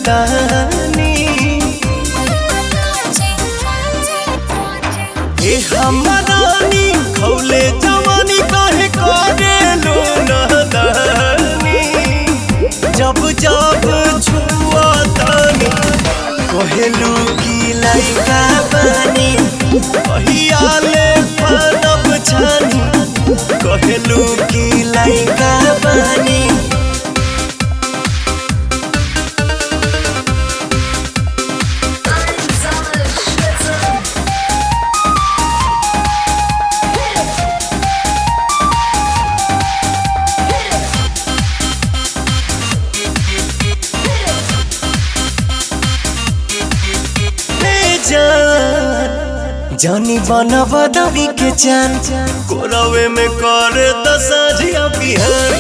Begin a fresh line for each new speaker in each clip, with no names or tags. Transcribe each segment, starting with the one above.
तानी ए हमरानी खौले जवानी काहे करे लो नदानी जब जब छुआ तानी कहेलू की लइका बानी कहियाले पनब छानी कहेलू की लइका बानी ए जान जानी बना बदवी के जान कोरवे में कर दसाजिया बिहान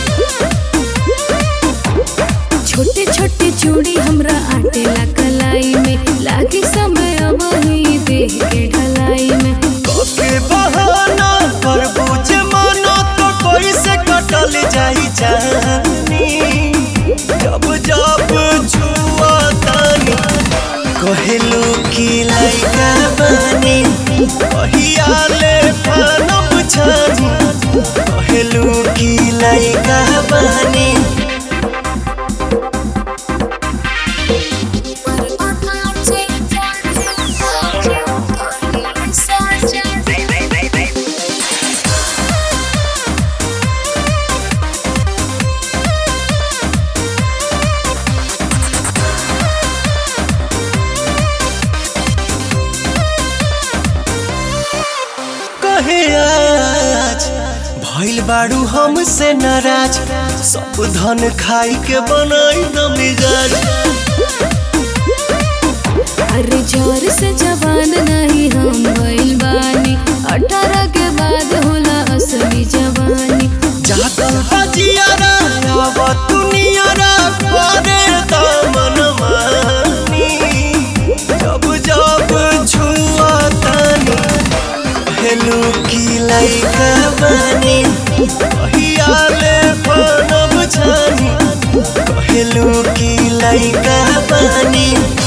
छोटे छोटे चूड़ी हमरा आटेला कलाई में लागे समय अब ही देह के ढलाई में
कके बहाना कर बुझे मानो तो कोई से कटल जाई जानी जब जब छुआ तानी कहेलू की लइका बानी कहियाले फानब छानी कहेलू की लइका बानी कहे आज भइल बाड़ू हमसे नाराज सब धन खाई के बनाई न मिजाज
अरे जोर से जवान नहीं हम भइल बानी अठारह के बाद होला असली जवानी
जातल बजियारा आव दुनियारा करे दामन मानी जब जब छुआ तानी हेलू की लइका बानी कहियाले बनब छानी कहेलू की लइका बानी